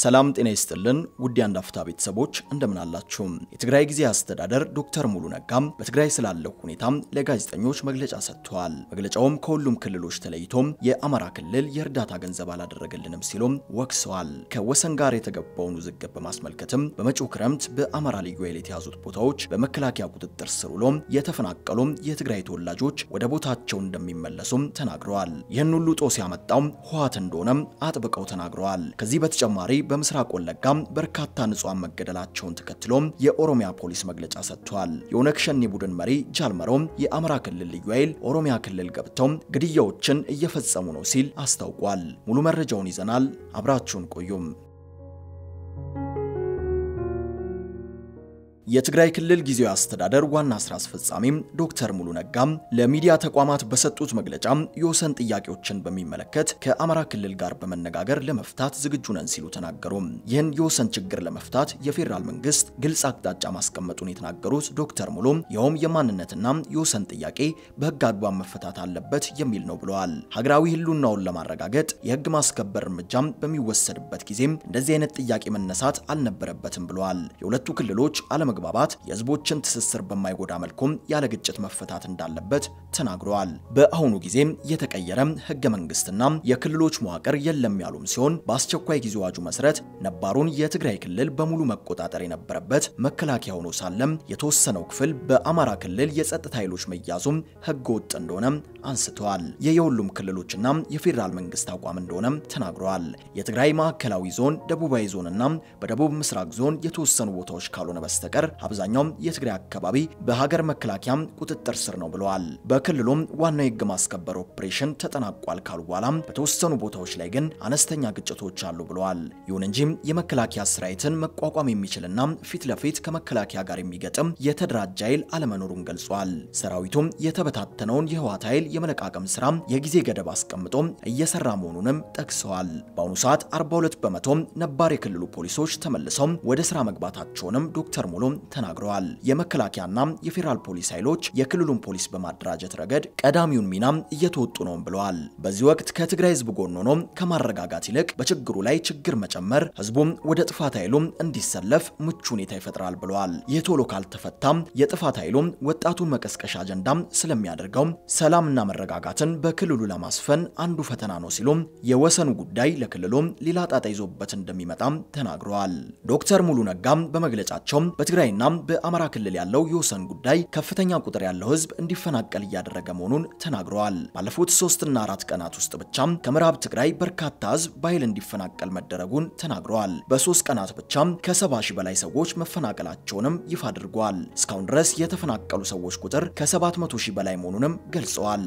ሰላም ጤና ይስጥልን ውድ የአንድ አፍታ ቤተሰቦች እንደምን አላችሁ? የትግራይ ጊዜያዊ አስተዳደር ዶክተር ሙሉ ነጋም በትግራይ ስላለው ሁኔታ ለጋዜጠኞች መግለጫ ሰጥተዋል። መግለጫውም ከሁሉም ክልሎች ተለይቶም የአማራ ክልል የእርዳታ ገንዘብ አላደረገልንም ሲሉም ወቅሰዋል። ከወሰን ጋር የተገባውን ውዝግብ በማስመልከትም በመጪው ክረምት በአማራ ልዩ ኃይል የተያዙት ቦታዎች በመከላከያ ቁጥጥር ስር ውሎም የተፈናቀሉም የትግራይ ተወላጆች ወደ ቦታቸው እንደሚመለሱም ተናግረዋል። ይህን ሁሉ ጦስ ያመጣው ህወሓት እንደሆነም አጥብቀው ተናግረዋል። ከዚህ በተጨማሪ በምስራቅ ወለጋ በርካታ ንጹሃን መገደላቸውን ተከትሎም የኦሮሚያ ፖሊስ መግለጫ ሰጥቷል። የኦነግ ሸኔ ቡድን መሪ ጃልመሮም የአማራ ክልል ልዩ ኃይል ኦሮሚያ ክልል ገብተው ግድያዎችን እየፈጸሙ ነው ሲል አስታውቋል። ሙሉ መረጃውን ይዘናል። አብራችሁን ቆዩም። የትግራይ ክልል ጊዜያዊ አስተዳደር ዋና ስራ አስፈጻሚም ዶክተር ሙሉ ነጋም ለሚዲያ ተቋማት በሰጡት መግለጫ የወሰን ጥያቄዎችን በሚመለከት ከአማራ ክልል ጋር በመነጋገር ለመፍታት ዝግጁ ነን ሲሉ ተናገሩ። ይህን የወሰን ችግር ለመፍታት የፌዴራል መንግስት ግልጽ አቅጣጫ ማስቀመጡን የተናገሩት ዶክተር ሙሉ ይኸውም የማንነትና የወሰን ጥያቄ በህግ አግባብ መፈታት አለበት የሚል ነው ብለዋል። ሀገራዊ ህልውናውን ለማረጋገጥ የህግ ማስከበር እርምጃም በሚወሰድበት ጊዜም እንደዚህ አይነት ጥያቄ መነሳት አልነበረበትም ብለዋል። የሁለቱ ክልሎች አለመ መግባባት የህዝቦችን ትስስር በማይጎዳ መልኩም ያለ ግጭት መፈታት እንዳለበት ተናግረዋል። በአሁኑ ጊዜም የተቀየረ ህገ መንግስትና የክልሎች መዋቅር የለም ያሉም ሲሆን በአስቸኳይ ጊዜ አዋጁ መሰረት ነባሩን የትግራይ ክልል በሙሉ መቆጣጠር የነበረበት መከላከያ ሆኖ ሳለም የተወሰነው ክፍል በአማራ ክልል የጸጥታ ኃይሎች መያዙም ህገ ወጥ እንደሆነ አንስተዋል። ይህ የሁሉም ክልሎችና የፌዴራል መንግስት አቋም እንደሆነ ተናግረዋል። የትግራይ ማዕከላዊ ዞን፣ ደቡባዊ ዞንና በደቡብ ምስራቅ ዞን የተወሰኑ ቦታዎች ካልሆነ በስተቀር አብዛኛው የትግራይ አካባቢ በሀገር መከላከያ ቁጥጥር ስር ነው ብለዋል። በክልሉም ዋናው የህግ ማስከበር ኦፕሬሽን ተጠናቋል ካሉ በኋላ በተወሰኑ ቦታዎች ላይ ግን አነስተኛ ግጭቶች አሉ ብለዋል። ይሁን እንጂ የመከላከያ ሰራዊትን መቋቋም የሚችልና ፊት ለፊት ከመከላከያ ጋር የሚገጥም የተደራጀ ኃይል አለመኖሩን ገልጿል። ሰራዊቱም የተበታተነውን የህወሓት ኃይል የመለቃቀም ስራ የጊዜ ገደብ አስቀምጦ እየሰራ መሆኑንም ጠቅሰዋል። በአሁኑ ሰዓት 42 በመቶ ነባር የክልሉ ፖሊሶች ተመልሰው ወደ ስራ መግባታቸውንም ዶክተር ሙሉ ተናግረዋል። የመከላከያና የፌዴራል ፖሊስ ኃይሎች የክልሉን ፖሊስ በማደራጀት ረገድ ቀዳሚውን ሚና እየተወጡ ነው ብለዋል። በዚህ ወቅት ከትግራይ ህዝብ ጎን ሆኖ ከማረጋጋት ይልቅ በችግሩ ላይ ችግር መጨመር ህዝቡም ወደ ጥፋት ኃይሉ እንዲሰለፍ ምቹ ሁኔታ ይፈጥራል ብለዋል። ይህ ቶሎ ካልተፈታም የጥፋት ኃይሉ ወጣቱን መቀስቀሻ አጀንዳም ስለሚያደርገው ሰላምና መረጋጋትን በክልሉ ለማስፈን አንዱ ፈተና ነው ሲሉም የወሰኑ ጉዳይ ለክልሉ ሌላ ጣጣ ይዞበት እንደሚመጣም ተናግረዋል። ዶክተር ሙሉ ነጋም በመግለጫቸው በትግራይና በአማራ ክልል ያለው የወሰን ጉዳይ ከፍተኛ ቁጥር ያለው ህዝብ እንዲፈናቀል እያደረገ መሆኑን ተናግረዋል። ባለፉት ሶስትና አራት ቀናት ውስጥ ብቻም ከምዕራብ ትግራይ በርካታ ህዝብ በኃይል እንዲፈናቀል መደረጉን ተናግረዋል። በሶስት ቀናት ብቻም ከሰባ ሺህ በላይ ሰዎች መፈናቀላቸውንም ይፋ አድርገዋል። እስካሁን ድረስ የተፈናቀሉ ሰዎች ቁጥር ከሰባት መቶ ሺህ በላይ መሆኑንም ገልጸዋል።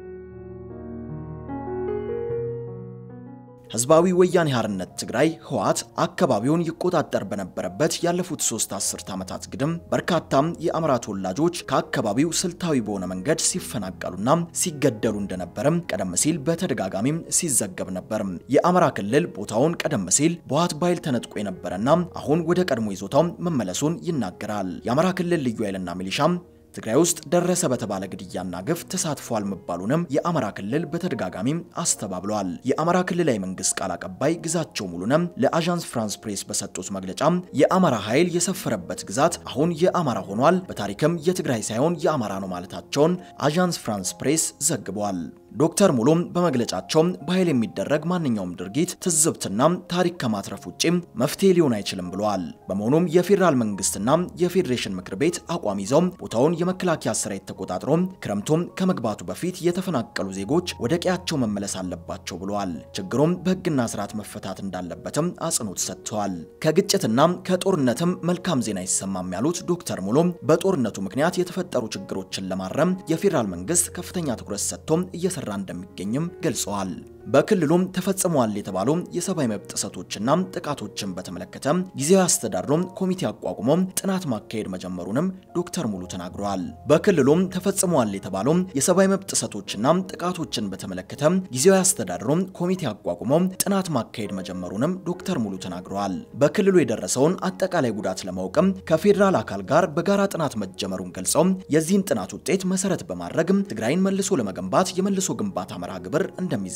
ህዝባዊ ወያኔ ሓርነት ትግራይ ህወሓት አካባቢውን ይቆጣጠር በነበረበት ያለፉት ሶስት አስርት ዓመታት ግድም በርካታም የአማራ ተወላጆች ከአካባቢው ስልታዊ በሆነ መንገድ ሲፈናቀሉና ሲገደሉ እንደነበርም ቀደም ሲል በተደጋጋሚም ሲዘገብ ነበር። የአማራ ክልል ቦታውን ቀደም ሲል በህወሓት በኃይል ተነጥቆ የነበረና አሁን ወደ ቀድሞ ይዞታው መመለሱን ይናገራል። የአማራ ክልል ልዩ ኃይልና ሚሊሻም ትግራይ ውስጥ ደረሰ በተባለ ግድያና ግፍ ተሳትፏል መባሉንም የአማራ ክልል በተደጋጋሚም አስተባብለዋል። የአማራ ክልላዊ መንግስት ቃል አቀባይ ግዛቸው ሙሉነም ለአዣንስ ፍራንስ ፕሬስ በሰጡት መግለጫ የአማራ ኃይል የሰፈረበት ግዛት አሁን የአማራ ሆኗል፣ በታሪክም የትግራይ ሳይሆን የአማራ ነው ማለታቸውን አዣንስ ፍራንስ ፕሬስ ዘግቧል። ዶክተር ሙሉም በመግለጫቸው በኃይል የሚደረግ ማንኛውም ድርጊት ትዝብትና ታሪክ ከማትረፍ ውጭ መፍትሄ ሊሆን አይችልም ብለዋል። በመሆኑም የፌዴራል መንግስትና የፌዴሬሽን ምክር ቤት አቋም ይዘው ቦታውን የመከላከያ ሰራዊት ተቆጣጥሮ ክረምቱም ከመግባቱ በፊት የተፈናቀሉ ዜጎች ወደ ቀያቸው መመለስ አለባቸው ብለዋል። ችግሩም በህግና ስርዓት መፈታት እንዳለበትም አጽንኦት ሰጥተዋል። ከግጭትና ከጦርነትም መልካም ዜና አይሰማም ያሉት ዶክተር ሙሉም በጦርነቱ ምክንያት የተፈጠሩ ችግሮችን ለማረም የፌዴራል መንግስት ከፍተኛ ትኩረት ሰጥቶ እየሰራ እንደሚገኝም ገልጸዋል። በክልሉም ተፈጽመዋል የተባሉ የሰብአዊ መብት ጥሰቶችና ጥቃቶችን በተመለከተ ጊዜያዊ አስተዳድሮ ኮሚቴ አቋቁሞ ጥናት ማካሄድ መጀመሩንም ዶክተር ሙሉ ተናግረዋል። በክልሉም ተፈጽመዋል የተባሉ የሰብአዊ መብት ጥሰቶችና ጥቃቶችን በተመለከተ ጊዜያዊ አስተዳድሮ ኮሚቴ አቋቁሞ ጥናት ማካሄድ መጀመሩንም ዶክተር ሙሉ ተናግረዋል። በክልሉ የደረሰውን አጠቃላይ ጉዳት ለማወቅም ከፌዴራል አካል ጋር በጋራ ጥናት መጀመሩን ገልጸው የዚህን ጥናት ውጤት መሰረት በማድረግ ትግራይን መልሶ ለመገንባት የመልሶ ግንባታ መርሃ ግብር እንደሚዘጋጅ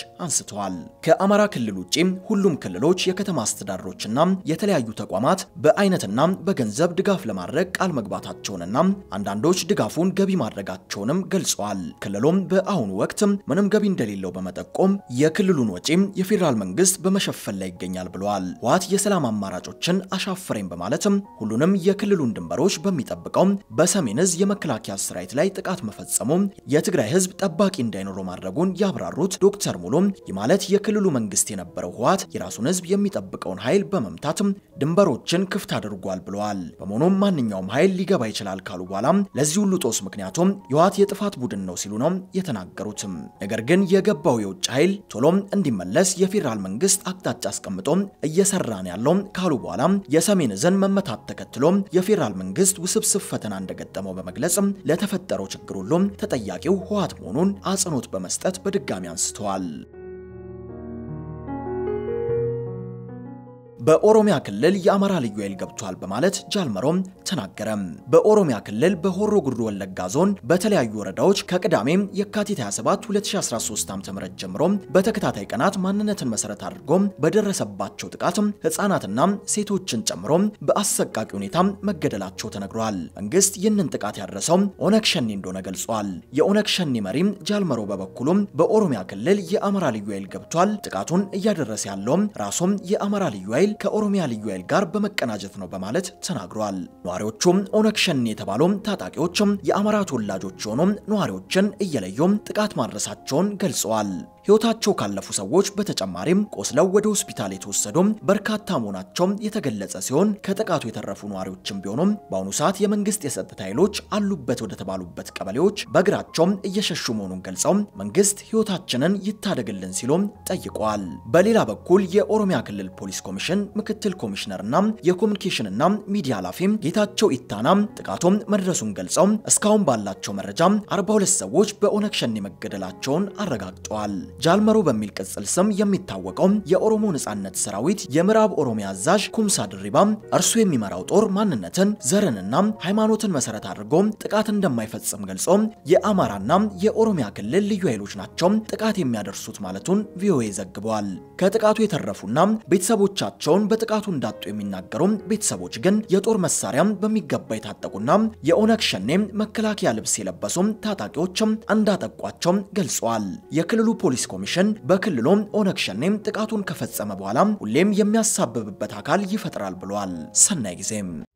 አንስተዋል። ከአማራ ክልል ውጪ ሁሉም ክልሎች የከተማ አስተዳደሮችና የተለያዩ ተቋማት በአይነትና በገንዘብ ድጋፍ ለማድረግ ቃል መግባታቸውንና አንዳንዶች ድጋፉን ገቢ ማድረጋቸውንም ገልጸዋል። ክልሉም በአሁኑ ወቅት ምንም ገቢ እንደሌለው በመጠቆም የክልሉን ወጪ የፌዴራል መንግስት በመሸፈን ላይ ይገኛል ብለዋል። ህወሓት የሰላም አማራጮችን አሻፈረኝ በማለትም ሁሉንም የክልሉን ድንበሮች በሚጠብቀው በሰሜን እዝ የመከላከያ ሰራዊት ላይ ጥቃት መፈጸሙ የትግራይ ህዝብ ጠባቂ እንዳይኖረው ማድረጉን ያብራሩት ዶክተር ሙሉ ይህ ማለት የክልሉ መንግስት የነበረው ህወሓት የራሱን ህዝብ የሚጠብቀውን ኃይል በመምታት ድንበሮችን ክፍት አድርጓል ብለዋል። በመሆኑም ማንኛውም ኃይል ሊገባ ይችላል ካሉ በኋላ ለዚህ ሁሉ ጦስ ምክንያቱም የህወሓት የጥፋት ቡድን ነው ሲሉ ነው የተናገሩትም። ነገር ግን የገባው የውጭ ኃይል ቶሎም እንዲመለስ የፌዴራል መንግስት አቅጣጫ አስቀምጦ እየሰራ ነው ያለው ካሉ በኋላ የሰሜን እዝን መመታት ተከትሎ የፌዴራል መንግስት ውስብስብ ፈተና እንደገጠመው በመግለጽ ለተፈጠረው ችግር ሁሉ ተጠያቂው ህወሓት መሆኑን አጽንኦት በመስጠት በድጋሚ አንስተዋል። በኦሮሚያ ክልል የአማራ ልዩ ኃይል ገብቷል በማለት ጃልመሮም ተናገረ። በኦሮሚያ ክልል በሆሮ ጉዱሩ ወለጋ ዞን በተለያዩ ወረዳዎች ከቅዳሜ የካቲት 27 2013 ዓ.ም ጀምሮ በተከታታይ ቀናት ማንነትን መሰረት አድርጎ በደረሰባቸው ጥቃት ህጻናትና ሴቶችን ጨምሮ በአሰቃቂ ሁኔታ መገደላቸው ተነግሯል። መንግስት ይህንን ጥቃት ያደረሰው ኦነግ ሸኔ እንደሆነ ገልጿል። የኦነግ ሸኔ መሪ ጃልመሮ በበኩሉ በኦሮሚያ ክልል የአማራ ልዩ ኃይል ገብቷል፣ ጥቃቱን እያደረሰ ያለው ራሱም የአማራ ልዩ ኃይል ከኦሮሚያ ልዩ ኃይል ጋር በመቀናጀት ነው በማለት ተናግሯል። ነዋሪዎቹም ኦነግ ሸኔ የተባሉ ታጣቂዎችም የአማራ ተወላጆች የሆኑ ነዋሪዎችን እየለዩ ጥቃት ማድረሳቸውን ገልጸዋል። ሕይወታቸው ካለፉ ሰዎች በተጨማሪም ቆስለው ወደ ሆስፒታል የተወሰዱ በርካታ መሆናቸው የተገለጸ ሲሆን ከጥቃቱ የተረፉ ነዋሪዎችም ቢሆኑም በአሁኑ ሰዓት የመንግስት የጸጥታ ኃይሎች አሉበት ወደ ተባሉበት ቀበሌዎች በእግራቸው እየሸሹ መሆኑን ገልጸው መንግስት ሕይወታችንን ይታደግልን ሲሉም ጠይቀዋል። በሌላ በኩል የኦሮሚያ ክልል ፖሊስ ኮሚሽን ምክትል ኮሚሽነርና የኮሚኒኬሽንና ሚዲያ ኃላፊ ጌታቸው ኢታና ጥቃቱም መድረሱን ገልጸው እስካሁን ባላቸው መረጃ 42 ሰዎች በኦነግ ሸኔ መገደላቸውን አረጋግጠዋል። ጃልመሮ በሚል ቅጽል ስም የሚታወቀው የኦሮሞ ነጻነት ሰራዊት የምዕራብ ኦሮሚያ አዛዥ ኩምሳ ድሪባ እርሱ የሚመራው ጦር ማንነትን፣ ዘርንና ሃይማኖትን መሰረት አድርጎ ጥቃት እንደማይፈጽም ገልጾ የአማራና የኦሮሚያ ክልል ልዩ ኃይሎች ናቸው ጥቃት የሚያደርሱት ማለቱን ቪኦኤ ዘግበዋል። ከጥቃቱ የተረፉና ቤተሰቦቻቸውን በጥቃቱ እንዳጡ የሚናገሩ ቤተሰቦች ግን የጦር መሳሪያ በሚገባ የታጠቁና የኦነግ ሸኔ መከላከያ ልብስ የለበሱ ታጣቂዎችም እንዳጠቋቸው ገልጸዋል። የክልሉ ፖሊስ ኮሚሽን በክልሉ ኦነግ ሸኔ ጥቃቱን ከፈጸመ በኋላ ሁሌም የሚያሳብብበት አካል ይፈጥራል ብሏል። ሰናይ ጊዜም